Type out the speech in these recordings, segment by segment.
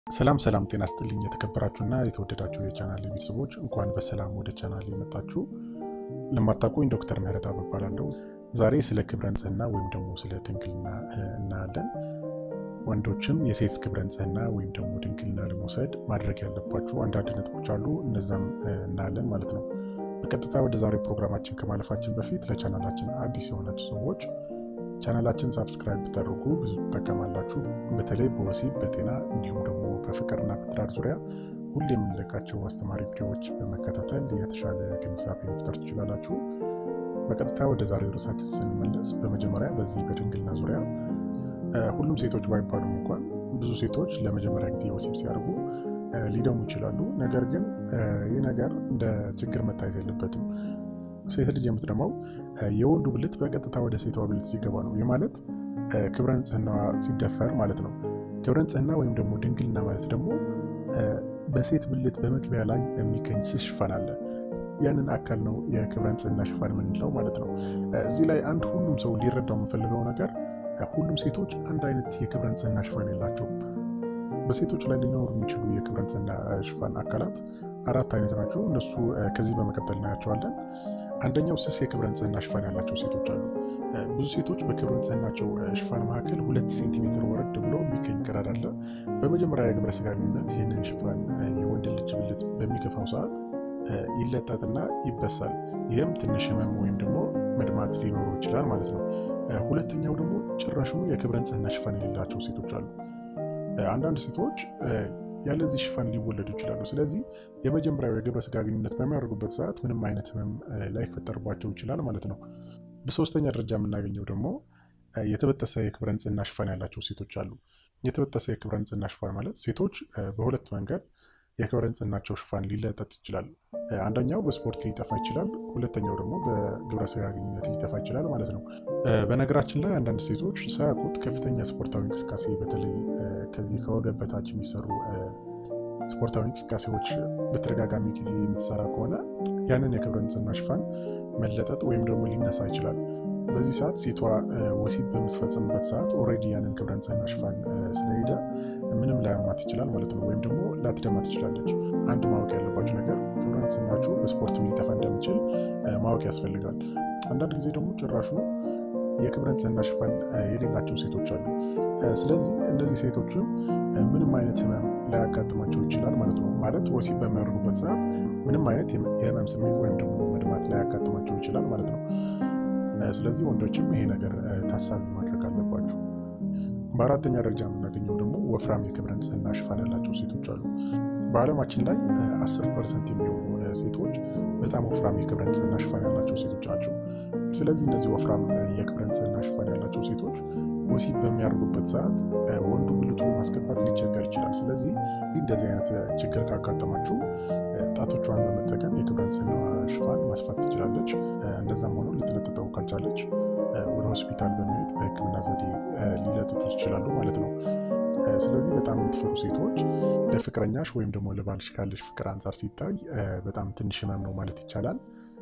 ሰላም ሰላም፣ ጤና ስጥልኝ የተከበራችሁና የተወደዳችሁ የቻናል ቤተሰቦች እንኳን በሰላም ወደ ቻናል የመጣችሁ። ለማታውቁኝ ዶክተር ምህረት እባላለሁ። ዛሬ ስለ ክብረ ንጽህና ወይም ደግሞ ስለ ድንግልና እናያለን። ወንዶችም የሴት ክብረ ንጽህና ወይም ደግሞ ድንግልና ለመውሰድ ማድረግ ያለባችሁ አንዳንድ ነጥቦች አሉ። እነዛም እናያለን ማለት ነው። በቀጥታ ወደ ዛሬው ፕሮግራማችን ከማለፋችን በፊት ለቻናላችን አዲስ የሆናችሁ ሰዎች ቻናላችን ሳብስክራይብ ብታደርጉ ብዙ ትጠቀማላችሁ። በተለይ በወሲብ በጤና እንዲሁም ደግሞ በፍቅርና በትዳር ዙሪያ ሁሌ የምንለቃቸው አስተማሪ ቪዲዮዎች በመከታተል የተሻለ ግንዛቤ መፍጠር ትችላላችሁ። በቀጥታ ወደ ዛሬው ርዕሳችን ስንመለስ በመጀመሪያ በዚህ በድንግልና ዙሪያ ሁሉም ሴቶች ባይባሉም እንኳን ብዙ ሴቶች ለመጀመሪያ ጊዜ ወሲብ ሲያደርጉ ሊደሙ ይችላሉ። ነገር ግን ይህ ነገር እንደ ችግር መታየት የለበትም። ሴት ልጅ የምትደማው የወንዱ ብልት በቀጥታ ወደ ሴቷ ብልት ሲገባ ነው። ይህ ማለት ክብረ ንጽህናዋ ሲደፈር ማለት ነው። ክብረ ንጽህና ወይም ደግሞ ድንግልና ማለት ደግሞ በሴት ብልት በመግቢያ ላይ የሚገኝ ስስ ሽፋን አለ። ያንን አካል ነው የክብረ ንጽህና ሽፋን የምንለው ማለት ነው። እዚህ ላይ አንድ ሁሉም ሰው ሊረዳው የምፈልገው ነገር ሁሉም ሴቶች አንድ አይነት የክብረ ንጽህና ሽፋን የላቸውም። በሴቶች ላይ ሊኖሩ የሚችሉ የክብረ ንጽህና ሽፋን አካላት አራት አይነት ናቸው። እነሱ ከዚህ በመቀጠል እናያቸዋለን። አንደኛው ስስ የክብረ ንጽህና ሽፋን ያላቸው ሴቶች አሉ። ብዙ ሴቶች በክብረ ንጽህናቸው ሽፋን መካከል ሁለት ሴንቲሜትር ወረድ ብሎ የሚገኝ ቀዳዳ አለ። በመጀመሪያ የግብረ ስጋ ግንኙነት ይህንን ሽፋን የወንድ ልጅ ብልት በሚገፋው ሰዓት ይለጠጥና ይበሳል። ይህም ትንሽ ህመም ወይም ደግሞ መድማት ሊኖረው ይችላል ማለት ነው። ሁለተኛው ደግሞ ጭራሹ የክብረ ንጽህና ሽፋን የሌላቸው ሴቶች አሉ። አንዳንድ ሴቶች ያለዚህ ሽፋን ሊወለዱ ይችላሉ። ስለዚህ የመጀመሪያው የግብረ ስጋ ግንኙነት በሚያደርጉበት ሰዓት ምንም አይነት ህመም ላይፈጠርባቸው ይችላል ማለት ነው። በሶስተኛ ደረጃ የምናገኘው ደግሞ የተበጠሰ የክብረ ንጽህና ሽፋን ያላቸው ሴቶች አሉ። የተበጠሰ የክብረ ንጽህና ሽፋን ማለት ሴቶች በሁለት መንገድ የክብረ ንጽህናቸው ሽፋን ሊለጠጥ ይችላል። አንደኛው በስፖርት ሊጠፋ ይችላል። ሁለተኛው ደግሞ በግብረ ስጋ ግንኙነት ሊጠፋ ይችላል ማለት ነው። በነገራችን ላይ አንዳንድ ሴቶች ሳያውቁት ከፍተኛ ስፖርታዊ እንቅስቃሴ በተለይ ከዚህ ከወገብ በታች የሚሰሩ ስፖርታዊ እንቅስቃሴዎች በተደጋጋሚ ጊዜ የምትሰራ ከሆነ ያንን የክብረ ንጽህና ሽፋን መለጠጥ ወይም ደግሞ ሊነሳ ይችላል። በዚህ ሰዓት ሴቷ ወሲብ በምትፈጽምበት ሰዓት ኦልሬዲ ያንን ክብረ ንጽህና ሽፋን ስለሄደ ምንም ላያማት ይችላል ማለት ነው። ወይም ደግሞ ላትደማ ትችላለች። አንድ ማወቅ ያለባቸው ነገር ክብረ ንጽህናችሁ በስፖርት ሊጠፋ እንደሚችል ማወቅ ያስፈልጋል። አንዳንድ ጊዜ ደግሞ ጭራሹ የክብረ ንጽህና ሽፋን የሌላቸው ሴቶች አሉ። ስለዚህ እነዚህ ሴቶችም ምንም አይነት ህመም ላያጋጥማቸው ይችላል ማለት ነው። ማለት ወሲብ በሚያደርጉበት ሰዓት ምንም አይነት የህመም ስሜት ወይም ደግሞ መድማት ላያጋጥማቸው ይችላል ማለት ነው። ስለዚህ ወንዶችም ይሄ ነገር ታሳቢ ማድረግ አለባችሁ። በአራተኛ ደረጃ የምናገኘው ደግሞ ወፍራም የክብረ ንጽህና ሽፋን ያላቸው ሴቶች አሉ። በዓለማችን ላይ አስር ፐርሰንት የሚሆኑ ሴቶች በጣም ወፍራም የክብረ ንጽህና ሽፋን ያላቸው ሴቶች ናቸው። ስለዚህ እነዚህ ወፍራም የክብረ ንጽህና ሽፋን ያላቸው ሴቶች ወሲብ በሚያደርጉበት ሰዓት ወንዱ ብልቱን ማስገባት ሊቸገር ይችላል። ስለዚህ እንደዚህ አይነት ችግር ካጋጠማችሁ ጣቶቿን በመጠቀም የክብረ ንጽህና ሽፋን ማስፋት ትችላለች። እንደዛም ሆኖ ልትለጥጠው ካልቻለች ወደ ሆስፒታል በመሄድ በሕክምና ዘዴ ሊለጥጡ ይችላሉ ማለት ነው። ስለዚህ በጣም የምትፈሩ ሴቶች ለፍቅረኛሽ ወይም ደግሞ ለባልሽ ካለሽ ፍቅር አንጻር ሲታይ በጣም ትንሽ ህመም ነው ማለት ይቻላል።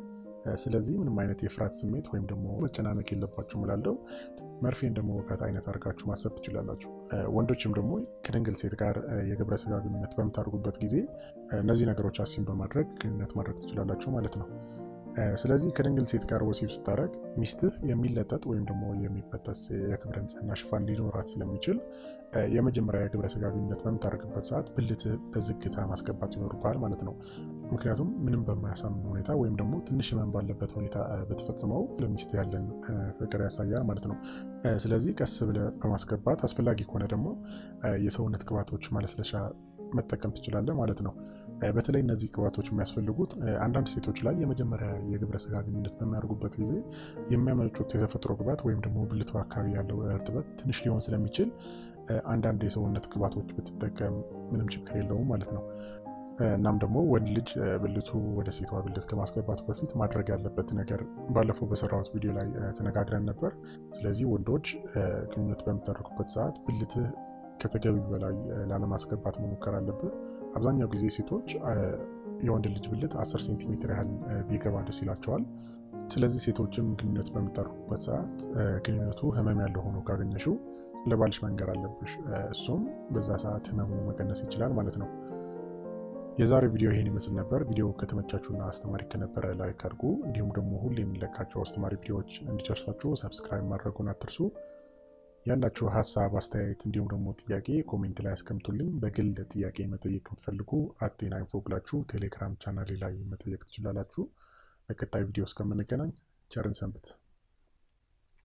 ስለዚህ ምንም አይነት የፍርሃት ስሜት ወይም ደግሞ መጨናነቅ የለባችሁም እላለሁ። መርፌ ደግሞ ወጋት አይነት አድርጋችሁ ማሰብ ትችላላችሁ። ወንዶችም ደግሞ ከድንግል ሴት ጋር የግብረ ስጋ ግንኙነት በምታደርጉበት ጊዜ እነዚህ ነገሮች አሲም በማድረግ ግንኙነት ማድረግ ትችላላችሁ ማለት ነው። ስለዚህ ከድንግል ሴት ጋር ወሲብ ስታደርግ ሚስትህ የሚለጠጥ ወይም ደግሞ የሚበጠስ የክብረ ንጽህና ሽፋን ሊኖራት ስለሚችል የመጀመሪያ የግብረ ስጋ ግንኙነት በምታደርግበት ሰዓት ብልትህ በዝግታ ማስገባት ይኖርብሃል ማለት ነው። ምክንያቱም ምንም በማያሳምን ሁኔታ ወይም ደግሞ ትንሽ ህመም ባለበት ሁኔታ ብትፈጽመው ለሚስት ያለን ፍቅር ያሳያል ማለት ነው። ስለዚህ ቀስ ብለህ በማስገባት አስፈላጊ ከሆነ ደግሞ የሰውነት ቅባቶች ማለስለሻ መጠቀም ትችላለህ ማለት ነው። በተለይ እነዚህ ቅባቶች የሚያስፈልጉት አንዳንድ ሴቶች ላይ የመጀመሪያ የግብረ ስጋ ግንኙነት በሚያደርጉበት ጊዜ የሚያመነጩት የተፈጥሮ ቅባት ወይም ደግሞ ብልቱ አካባቢ ያለው እርጥበት ትንሽ ሊሆን ስለሚችል አንዳንድ የሰውነት ቅባቶች ብትጠቀም ምንም ችግር የለውም ማለት ነው። እናም ደግሞ ወንድ ልጅ ብልቱ ወደ ሴቷ ብልት ከማስገባቱ በፊት ማድረግ ያለበት ነገር ባለፈው በሰራሁት ቪዲዮ ላይ ተነጋግረን ነበር። ስለዚህ ወንዶች ግንኙነት በምታደርጉበት ሰዓት ብልትህ ከተገቢው በላይ ላለማስገባት መሞከር አለብህ። አብዛኛው ጊዜ ሴቶች የወንድ ልጅ ብልት 10 ሴንቲሜትር ያህል ቢገባ ደስ ይላቸዋል። ስለዚህ ሴቶችም ግንኙነት በምታደርጉበት ሰዓት ግንኙነቱ ህመም ያለው ሆኖ ካገኘሽው ለባልሽ መንገር አለብሽ። እሱም በዛ ሰዓት ህመሙ መቀነስ ይችላል ማለት ነው። የዛሬ ቪዲዮ ይሄን ይመስል ነበር። ቪዲዮ ከተመቻችሁና አስተማሪ ከነበረ ላይክ አድርጉ። እንዲሁም ደግሞ ሁሌ የምንለቃቸው አስተማሪ ቪዲዮዎች እንዲደርሳችሁ ሰብስክራይብ ማድረጉን አትርሱ። ያላችሁ ሀሳብ አስተያየት፣ እንዲሁም ደግሞ ጥያቄ ኮሜንት ላይ አስቀምጡልኝ። በግል ጥያቄ መጠየቅ የምትፈልጉ አቴና ኢንፎ ብላችሁ ቴሌግራም ቻናሌ ላይ መጠየቅ ትችላላችሁ። በቀጣይ ቪዲዮ እስከምንገናኝ ቸርን ሰንብት።